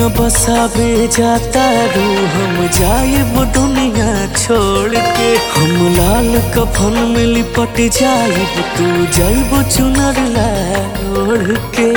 दुनिया बसावे जाता रू हम जाएब दुनिया छोड़ के हम लाल कफन में लिपट जाएब तू जाइब चुनर ला ओढ़ के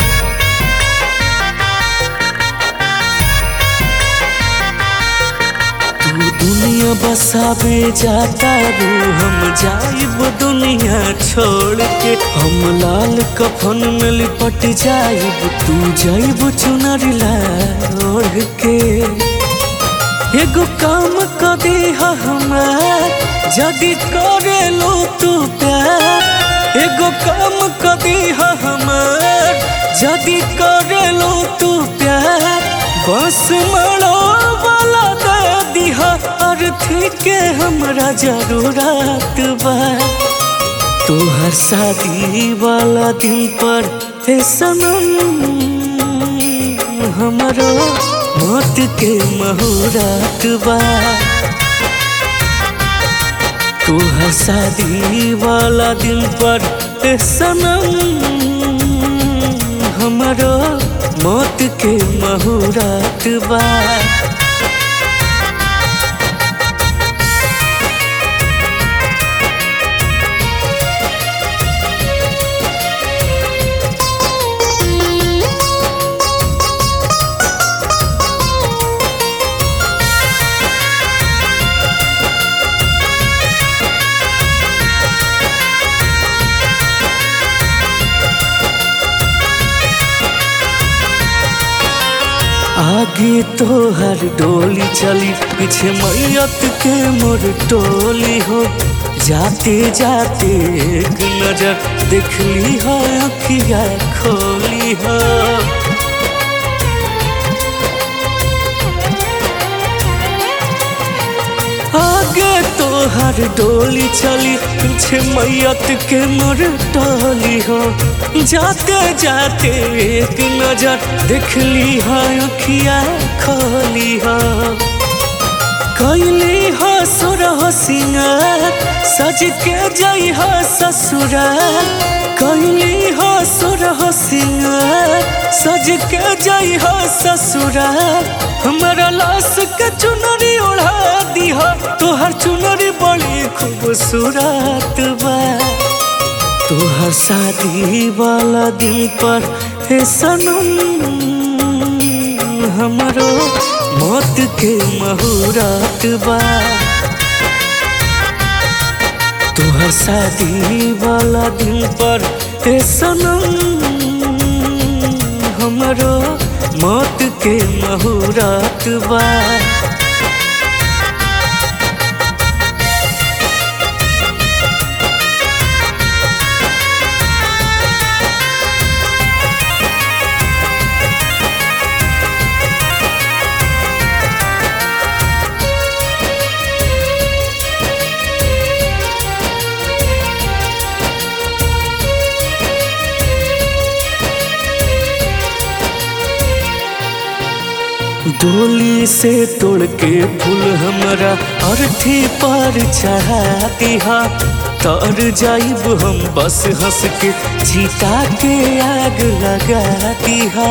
तू दुनिया बसावे जाता रू हम जाइब दुनिया छोड़ के हम लाल कफन में लिपट जाइब तू जाइब चुनर ला ओढ़ के एगो काम क दे हमार जदि करे लो तू प्यार एगो काम क दे हमार जदि करे लो तू प्यार बस मरो वाला दे दिहा अर्थी के हमरा जरूरत बा तोहर शादी वाला दिन पर हे सनम हमरो मौत के मुहूर्त बा तोहर शादी वाला दिन पर हे सनम हमरो मौत के मुहूर्त बा आगे तो हर डोली चली पीछे मैयत के मोर टोली हो जाते जाते एक नजर देखली हो अखिया खोली हो आगे तो हर डोली चली पीछे मैयत के मोर टोली हो जाते जाते एक नजर देखली हो अखिया खोली हो कैली हो सुर हो सिंगार सज के जई हो ससुराल कैली हो सुर हो सिंगार सज के जई हो ससुराल हमारा लाश के चुनरी ओढ़ा दी हो तोहर चुनरी बड़ी खूबसूरत बा तोहर शादी वाला दिन पर हे सनम हमरो मौत के मुहूर्त बा तोहर शादी वाला दिन पर हे सनम हमरो मौत के मुहूर्त बा डोली से तोड़ के फूल हमरा अर्थी पर चढ़ा दिहा तर जाइब हम बस हंस के जीता के आग लगा दिहा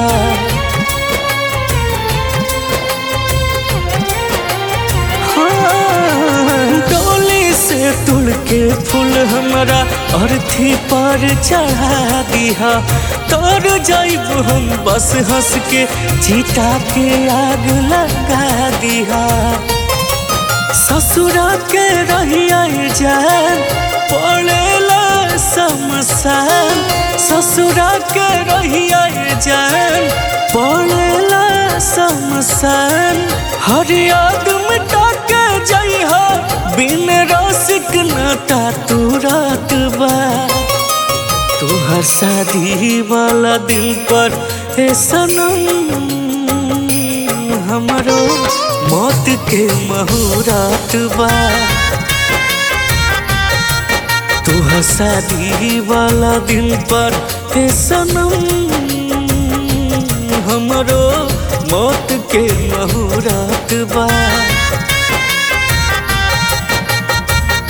हाँ, डोली से तोड़ के फूल हमरा अर्थी पर चढ़ा दिहा तर जाइब हम बस हंस के जीता के आग लगा दिहा ससुरा के रहिया जान पड़ेला समसान ससुरा के रहिया जान पड़ेला समसान हर याद मिटा के जइहा बिन रसिक नाता तू रात बा तोहर शादी वाला दिन पर हे सनम हमरो मौत के मुहूर्त बा तोहर शादी वाला दिन पर हे सनम हमरो मौत के मुहूर्त बा